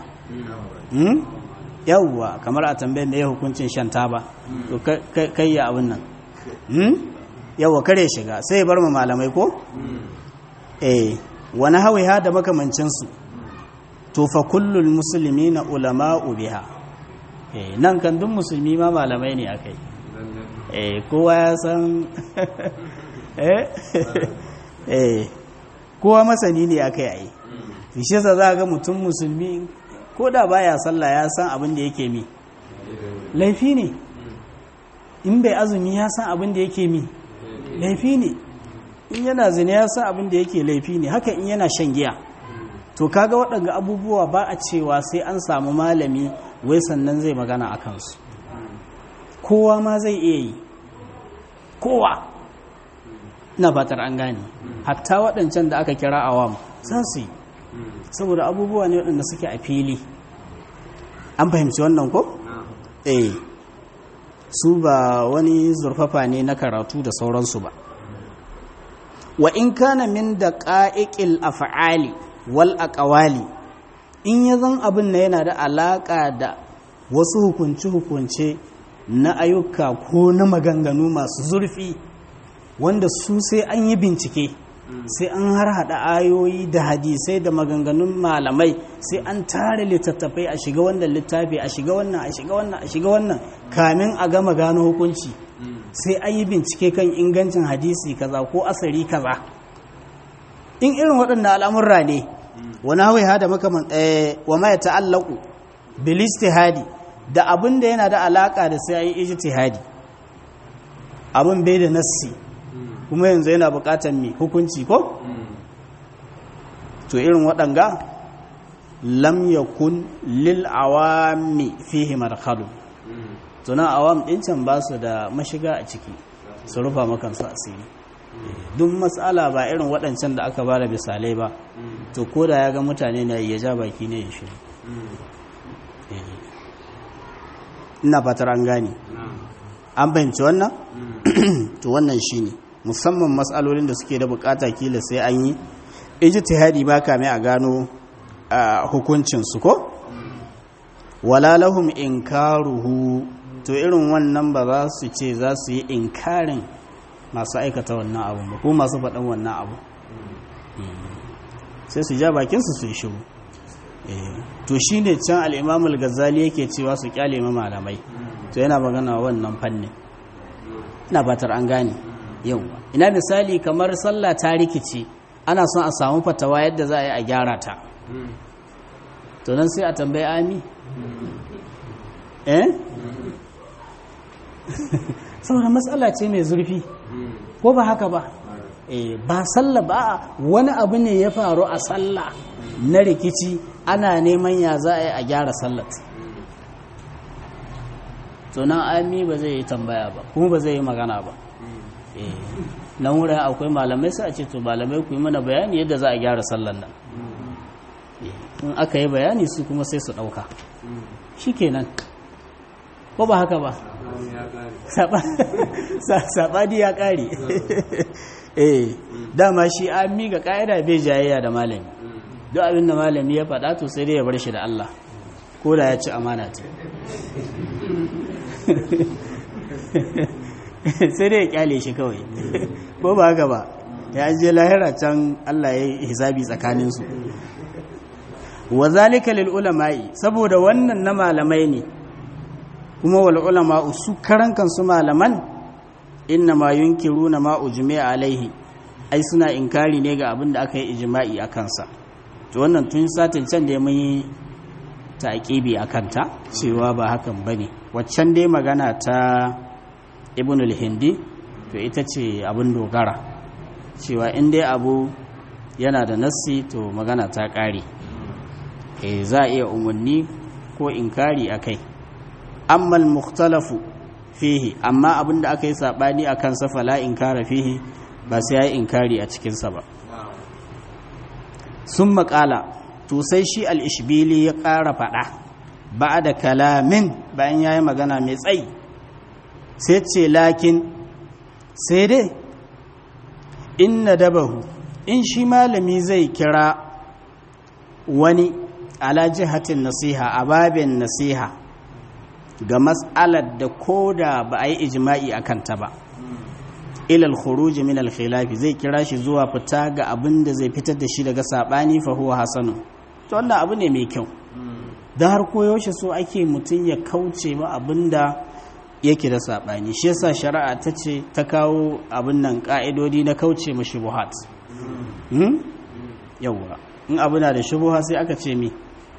yauwa kamar a tambayin da ya hukuncin shan taba to kai ya abin nan yauwa kare shiga sai ya bar ma malamai ko eh wani hawiha da makamancinsu to fa kullul musulmi na ulama'u biha eh nan kan duk musulmi ma malamai ne akai eh kowa ya san eh eh kowa masani ne akai ai shi yasa za ga mutum musulmi ko da baya sallah ya san abin da yake mi laifi ne in bai azumi ya san abin da yake mi laifi ne in yana zina ya san abin da yake laifi ne haka in yana shan giya to kaga waɗanga abubuwa ba a cewa sai an samu malami wai sannan zai magana a kansu kowa ma zai iya yi kowa na fatar an gane hatta waɗancan da aka kira awam za su yi saboda abubuwa ne waɗanda suke a fili an fahimci wannan ko? eh su ba wani zurfafa ne na karatu da sauransu ba wa in kana min da ƙa'iƙil af'ali wal aqwali in ya zan abin na yana da alaƙa da wasu hukunce-hukunce na ayyuka ko na maganganu masu zurfi wanda su sai an yi bincike sai an har hada ayoyi da hadisai da maganganun malamai sai an tare littattafai a shiga wannan littafi a shiga wannan a shiga wannan a shiga wannan kamin a gama gano hukunci sai an yi bincike kan ingancin hadisi kaza ko asari kaza in irin waɗannan al'amurra ne wani hawai hada makaman wa ma ya ta'allaku bil istihadi da abin da yana da alaka da sai an yi ijtihadi abin bai da nassi kuma yanzu yana bukatar mai hukunci ko? to irin waɗanga lam yakun lil awami fihi marhalu tunan awam ɗin can ba su da mashiga a ciki su rufa makansu asiri duk matsala ba irin waɗancan da aka ba da misalai ba to ko da ya ga mutane na ya ja baki ne ya shiru ina fatar an gane an fahimci wannan to wannan shine ne musamman matsalolin da suke da bukata kila sai an yi ijtihadi ba kame a gano hukuncinsu ko wala lahum inkaruhu to irin wannan ba za su ce za su yi inkarin masu aikata wannan abu ba ko masu faɗan wannan abu sai su ja bakinsu su yi shiru to shi ne can al'imamul gazali yake cewa su kyale ma malamai to yana magana wannan fannin ina fatar an gane yau ina misali kamar sallah ta rikici ana son a samu fatawa yadda za a yi a gyara ta to nan sai a tambayi ami eh saboda matsala ce mai zurfi ko ba haka ba eh ba sallah ba wani abu ne ya faru a sallah na rikici ana neman ya za a yi a gyara sallat to nan ami ba zai yi tambaya ba kuma ba zai yi magana ba nan wurin akwai malamai sai a ce to malamai ku yi mana bayani yadda za a gyara sallan nan in aka yi bayani su kuma sai su ɗauka shi kenan ko ba haka ba saɓani ya ƙare eh dama shi an miƙa ƙa'ida bai jayayya da malami duk abin da malami ya faɗa to sai dai ya bar shi da Allah ko da ya ci amana ce sai dai ya kyale shi kawai ko ba haka ba ya je lahira can Allah ya yi hisabi tsakaninsu wa zalika lil ulama'i saboda wannan na malamai ne kuma wal ulama su karan kansu malaman inna ma yunkiruna ma ujmi'a alaihi ai suna inkari ne ga abin da aka yi ijma'i a kansa to wannan tun satin can da mun yi taqibi akan ta cewa ba hakan bane waccan dai magana ta ibn al-hindi to ita ce abin dogara cewa in dai abu yana da nassi to magana ta ƙare e za a iya umarni ko inkari a kai amma al-mukhtalafu fihi amma abin da aka yi saɓani a kansa fala inkara fihi ba sai ya yi inkari a cikinsa ba sun maƙala to sai shi al-ishbili ya ƙara faɗa ba da kalamin bayan ya yi magana mai tsayi sai ce lakin sai dai inna dabahu in shi malami zai kira wani ala jihatin nasiha a babin nasiha ga mas'alar da ko da ba a yi ijima'i a kanta ba ilal khuruji min al khilafi zai kira shi zuwa fita ga abin da zai fitar da shi daga sabani fa huwa hasanu to wannan abu ne mai kyau da har koyaushe so ake mutum ya kauce ma abin da yake da saɓani shi yasa shari'a ta ce ta kawo abin nan ƙa'idodi na kauce ma shubuhat yawwa in abu na da shubuha sai aka ce mi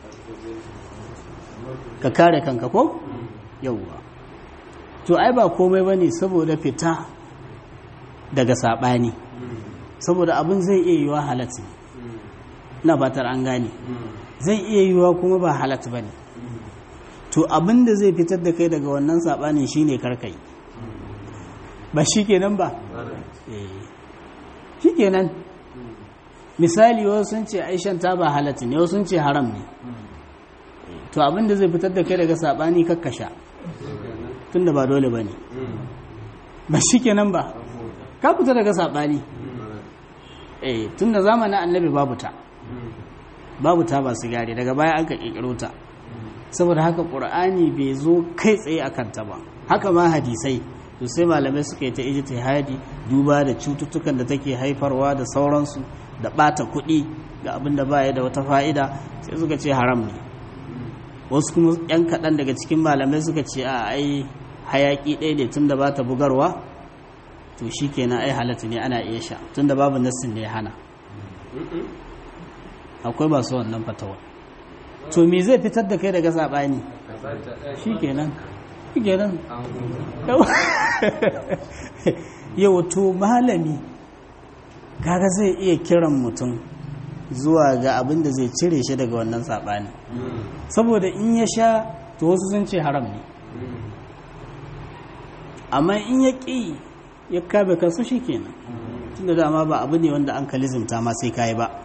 ka kare kanka ko yawwa to ai ba komai ba ne saboda fita daga saɓani saboda abin zai iya yiwa halatta na batar an gane zai iya yiwa kuma ba halatta ba ne to abin da zai fitar da kai daga wannan saɓanin shi ne karkai ba shi kenan ba shi kenan misali wasu sun ce aishan ta ba halatta ne wasu sun ce haram ne to abin da zai fitar da kai daga saɓani kakkasha tun da ba dole ba ne ba shi kenan ba ka fita daga saɓani tun da zamanin annabi babu ta babu ta ba sigari daga baya aka ƙirƙiro ta saboda haka ƙur'ani bai zo kai tsaye a kanta ba haka ma hadisai to sai malamai suka yi ta ijtihadi duba da cututtukan da take haifarwa da sauransu da ɓata kuɗi ga abin da baya da wata fa'ida sai suka ce haram ne wasu kuma yan kaɗan daga cikin malamai suka ce a ai hayaƙi ɗaya ne tun da ba ta bugarwa to shi kenan ai halatta ne ana iya sha tun da babu nassin ne ya hana akwai masu wannan fatawa to me zai fitar da kai daga saɓani shi kenan shi kenan yau to malami kaga zai iya kiran mutum zuwa ga abin da zai cire shi daga wannan saɓani saboda in ya sha to wasu sun ce haram ne amma in ya ƙi ya kabe kansu shi kenan tun da dama ba abu ne wanda an kalizimta ma sai kayi ba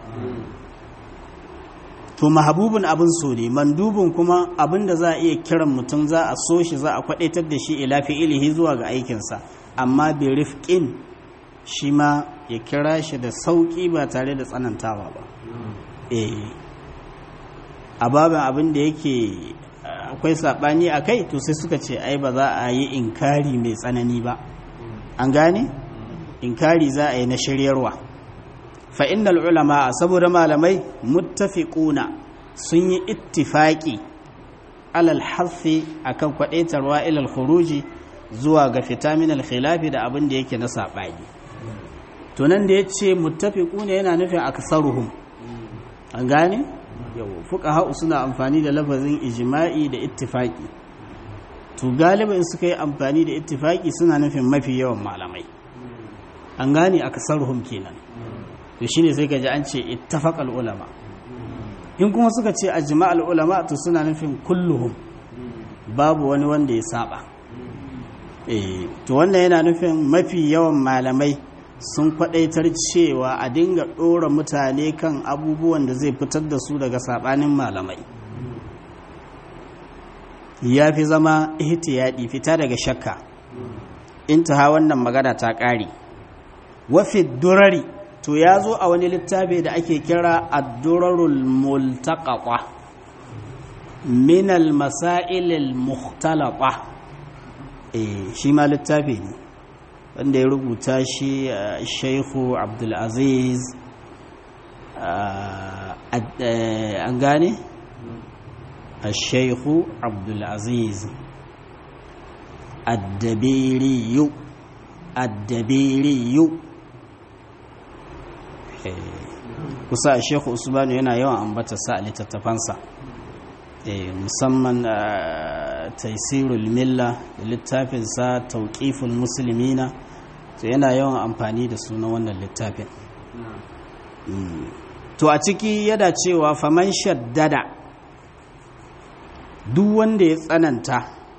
to mahabubin abin so ne mandubin kuma abin da za a iya kiran mutum za a so shi za a kwadaitar da shi ila fi'ilihi zuwa ga aikinsa amma bi rifqin shi ma ya kira shi da sauki ba tare da tsanantawa ba eh a babin abin da yake akwai sabani a kai to sai suka ce ai ba za a yi inkari mai tsanani ba an gane inkari za a yi na shiryarwa fa innal ulama saboda malamai muttafiquna sun yi ittifaqi alal hafi akan kwadaitarwa ilal khuruji zuwa ga fita min al khilafi da abin da yake na sabani to nan da yace muttafiquna yana nufin aksaruhum an gane yau fuqaha suna amfani da lafazin ijma'i da ittifaqi to galibin suka yi amfani da ittifaqi suna nufin mafi yawan malamai an gane aksaruhum kenan to shine sai kaji an ce ittafaqal ulama in kuma suka ce ajma'al ulama to suna nufin kulluhum babu wani wanda ya saba eh to wannan yana nufin mafi yawan malamai sun kwadaitar cewa a dinga dora mutane kan abubuwan da zai fitar da su daga sabanin malamai ya fi zama ihtiyadi fita daga shakka intaha wannan magana ta ƙare wafi durari to ya zo a wani littafi da ake kira addurarul multaqata min al-masail al-mukhtalata eh shi ma littafi ne wanda ya rubuta shi Sheikhu Abdul Aziz an gane Sheikhu Abdul Aziz Ad-Dabiri Ad-Dabiri kusa shekhu usmanu yana yawan ambata sa a littattafansa musamman taisirul milla da littafinsa tauƙiful musulmina to yana yawan amfani da suna wannan littafin to a ciki yana cewa faman shaddada duk wanda ya tsananta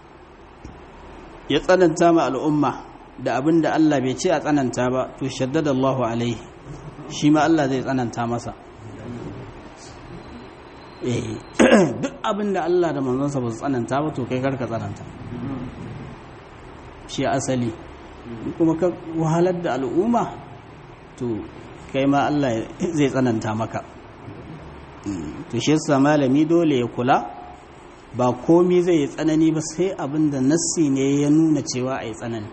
ya tsananta ma al'umma da abin da Allah bai ce a tsananta ba to shaddada Allahu alaihi shi ma Allah zai tsananta masa eh duk abin da Allah da manzonsa ba su tsananta ba to kai karka tsananta shi asali kuma ka wahalar da al'umma to kai ma Allah zai tsananta maka to shi yasa malami dole ya kula ba komi zai yi tsanani ba sai abin da nassi ne ya nuna cewa a yi tsanani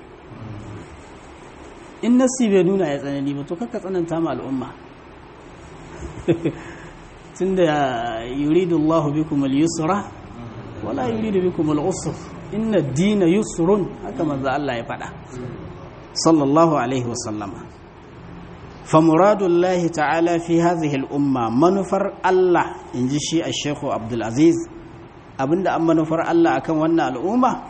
in nassi bai nuna ya tsanani ba to kakka tsananta ma al'umma tun da yuridu Allah bikum al-yusra wala yuridu bikum al-usr inna dina yusrun haka manzo Allah ya faɗa sallallahu alaihi wasallama فمراد الله تعالى في هذه الأمة منفر الله إن جشي الشيخ عبد العزيز abinda an manufar Allah akan wannan al'umma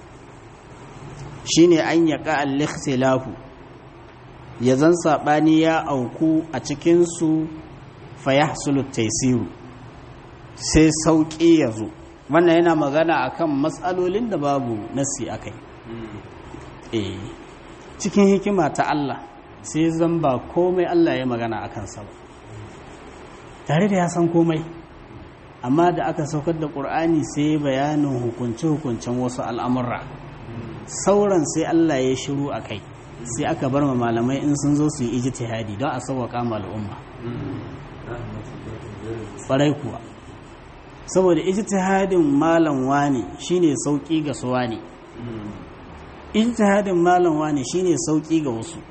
shine an yaƙa al-ikhtilafu ya zan saɓani ya auku a cikinsu fa yahsulu taisiru sai sauƙi ya zo wannan yana magana akan matsalolin da babu nasi akai eh cikin hikima ta Allah sai zan ba komai Allah ya magana a kansa ba tare da ya san komai amma da aka saukar da ƙur'ani sai bayanin hukunce-hukuncen wasu al'amurra sauran sai Allah ya shiru a kai sai aka bar ma malamai in sun zo su yi ijtihadi don a sauwaƙa ma al'umma ƙwarai kuwa saboda ijtihadin malam wani shine sauƙi ga su wani ijtihadin malam wani shine sauƙi ga wasu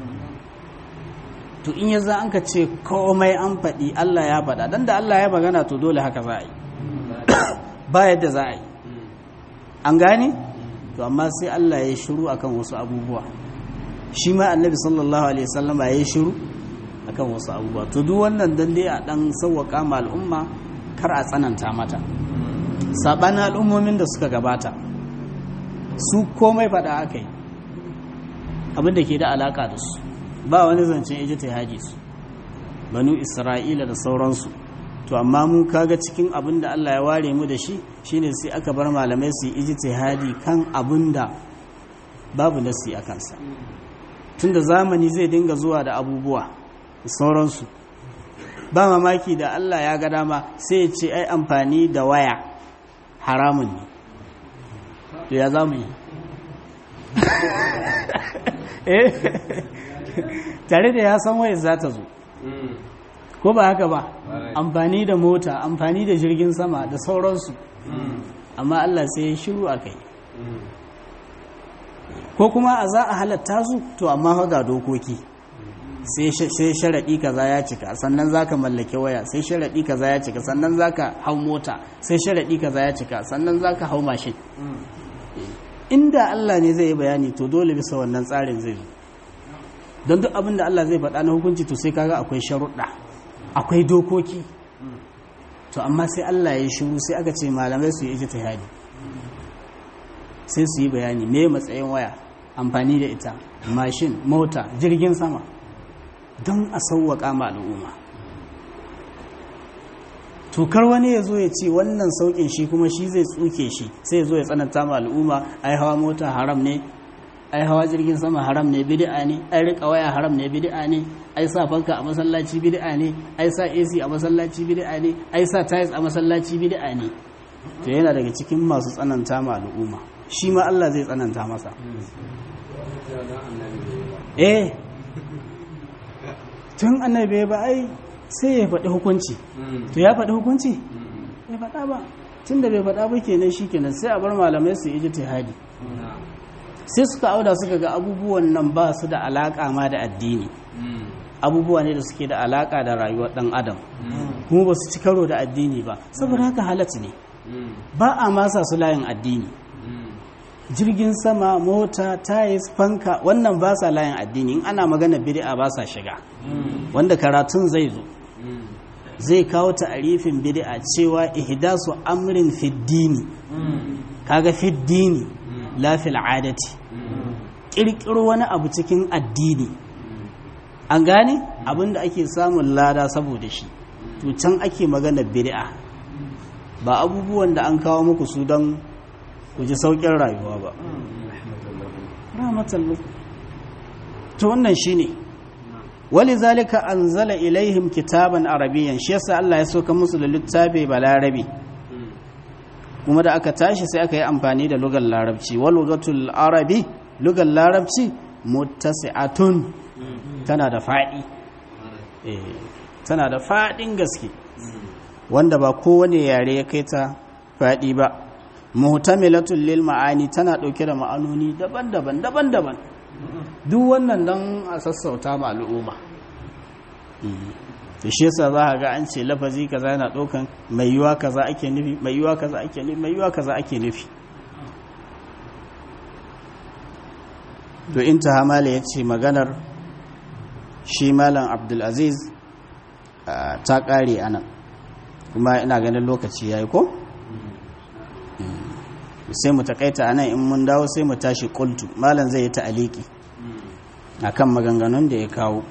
to in ya za an ka ce komai an faɗi Allah ya faɗa don da Allah ya magana to dole haka za a yi ba yadda za a yi an gane to amma sai Allah ya shiru akan wasu abubuwa shi ma annabi sallallahu alaihi wasallam ya yi shiru akan wasu abubuwa to duk wannan dan dai a dan sauwaka ma al'umma kar a tsananta mata sabanin al'ummomin da suka gabata su komai faɗa aka yi abin da ke da alaka da su ba wani zancen ijtihadi su banu isra'ila da sauransu to amma mu kaga cikin abin da Allah ya ware mu da shi shine sai aka bar malamai su yi ijtihadi kan abin da babu nasi a kansa tunda zamani zai dinga zuwa da abubuwa da sauransu ba mamaki da Allah ya ga dama sai ya ce ai amfani da waya haramun ne to ya zamu yi tare da ya san wayar za ta zo ko ba haka ba amfani da mota amfani da jirgin sama da sauransu amma Allah sai ya shiru a kai ko kuma a za a halatta su to amma ga dokoki sai sharaɗi kaza ya cika sannan za ka mallake waya sai sharaɗi kaza ya cika sannan za ka hau mota sai sharaɗi kaza ya cika sannan za ka hau mashin inda Allah ne zai yi bayani to dole bisa wannan tsarin zai zo don duk abin da Allah zai faɗa na hukunci to sai kaga akwai sharuɗa akwai dokoki to amma sai Allah ya yi shiru sai aka ce malamai su yi ijtihadi sai su yi bayani me matsayin waya amfani da ita mashin mota jirgin sama don a sauwaƙa ma al'umma tukar wani ya zo ya ce wannan sauƙin shi kuma shi zai tsuke shi sai ya zo ya tsananta ma al'umma ai hawa mota haram ne ai hawa jirgin sama haram ne bid'a ne ai rika waya haram ne bid'a ne ai sa fanka a masallaci bid'a ne ai sa AC a masallaci bid'a ne ai sa tiles a masallaci bid'a ne to yana daga cikin masu tsananta ma al'umma shi ma Allah zai tsananta masa eh tun annabi ba ai sai ya faɗi hukunci to ya faɗi hukunci ya faɗa ba tun da bai faɗa ba kenan shi kenan sai a bar malamai su yi ijtihadi sai suka auda suka ga abubuwan nan ba su da alaƙa ma da addini abubuwa ne da suke da alaƙa da rayuwar ɗan adam kuma ba su ci karo da addini ba saboda haka halatta ne ba a masa su layin addini jirgin sama mota tayis fanka wannan ba sa layin addini in ana magana bid'a ba sa shiga wanda karatun zai zo zai kawo ta'arifin bid'a cewa ihdasu amrin fiddini kaga fi dini la fil adati kirkiro wani abu cikin addini an gane abinda ake samun lada saboda shi to can ake magana bid'a ba abubuwan da an kawo muku su don ku ji saukin rayuwa ba rahmatan to wannan shine wali zalika anzala ilaihim kitaban arabiyyan shi yasa Allah ya soka musu da littafi balarabi kuma da aka tashi sai aka yi amfani da lugar larabci wal lugatul arabi lugar larabci muttasi'atun tana da faɗi tana da faɗin gaske wanda ba kowane yare ya kai ta faɗi ba muhtamilatul lil ma'ani tana ɗauke da ma'anoni daban-daban daban-daban duk wannan don a sassauta ma al'umma da shi yasa za ga an ce lafazi kaza yana ɗaukan mai yiwa kaza ake nufi mai yiwa kaza ake nufi mai yiwa kaza ake nufi to inta hamala ya ce maganar shi malam abdulaziz ta ƙare a nan kuma ina ganin lokaci ya yi ko? sai mu takaita a nan in mun dawo sai mu tashi kultu malam zai yi ta'aliki a kan maganganun da ya kawo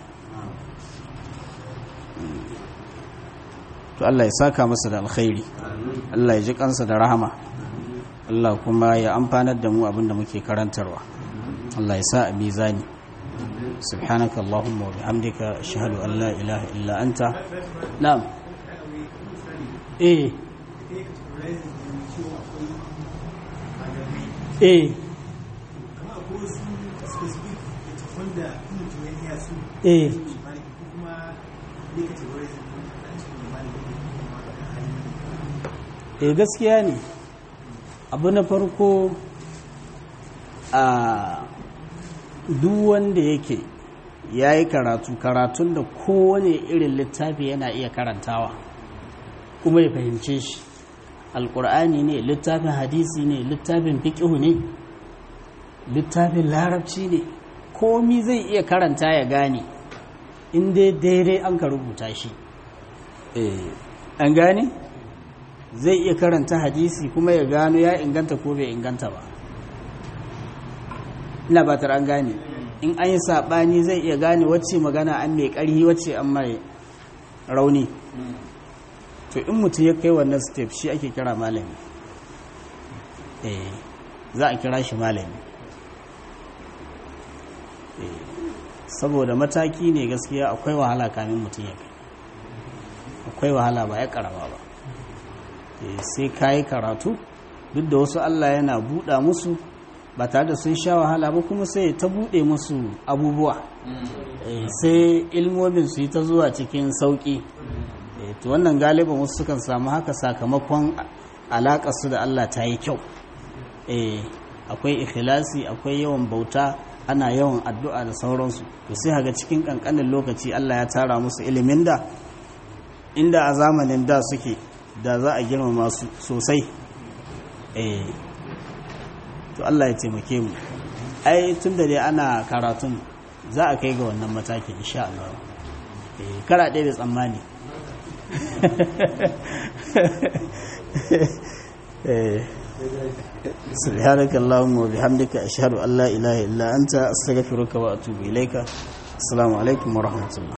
to Allah ya saka masa da alkhairi Allah ya ji kansa da rahama Allah kuma ya amfanar da mu abinda muke karantarwa Allah ya sa a mizani سبحانك اللهم وبحمدك أشهد أن لا إله إلا أنت نعم إيه إيه إيه eh gaskiya ne abu na farko a duk wanda yake ya yi karatu karatun da kowane irin littafi yana iya karantawa kuma ya fahimce shi alkur'ani ne littafin hadisi ne littafin fiƙihu ne littafin larabci ne komi zai iya karanta ya gane inda daidai an ka rubuta shi an gane zai iya karanta hadisi kuma ya gano ya inganta ko bai inganta ba ina ba an gane in an yi saɓani zai iya gane wacce magana an mai ƙarhi wacce an mai rauni to in mutum ya kai wannan step shi ake kira malami eh za a kira shi malami saboda mataki ne gaskiya akwai wahala kamin mutum ya kai akwai wahala ba ya karama ba sai ka yi karatu duk da wasu allah yana buɗa musu ba tare da sun sha wahala ba kuma sai ta buɗe musu abubuwa sai ilmomin su yi ta zuwa cikin sauƙi to wannan galiban wasu sukan samu haka sakamakon alaƙarsu da Allah ta yi kyau akwai ikhlasi akwai yawan bauta ana yawan addu'a da sauransu to sai haga cikin ƙanƙanin lokaci Allah ya tara musu ilimin da inda a zamanin da suke da za a girmama su sosai to Allah ya taimake mu ai tun da dai ana karatun za a kai ga wannan matakin insha Allah kara ɗaya da tsammani سبحانك اللهم وبحمدك أشهد أن لا إله إلا أنت أستغفرك وأتوب إليك السلام عليكم ورحمة الله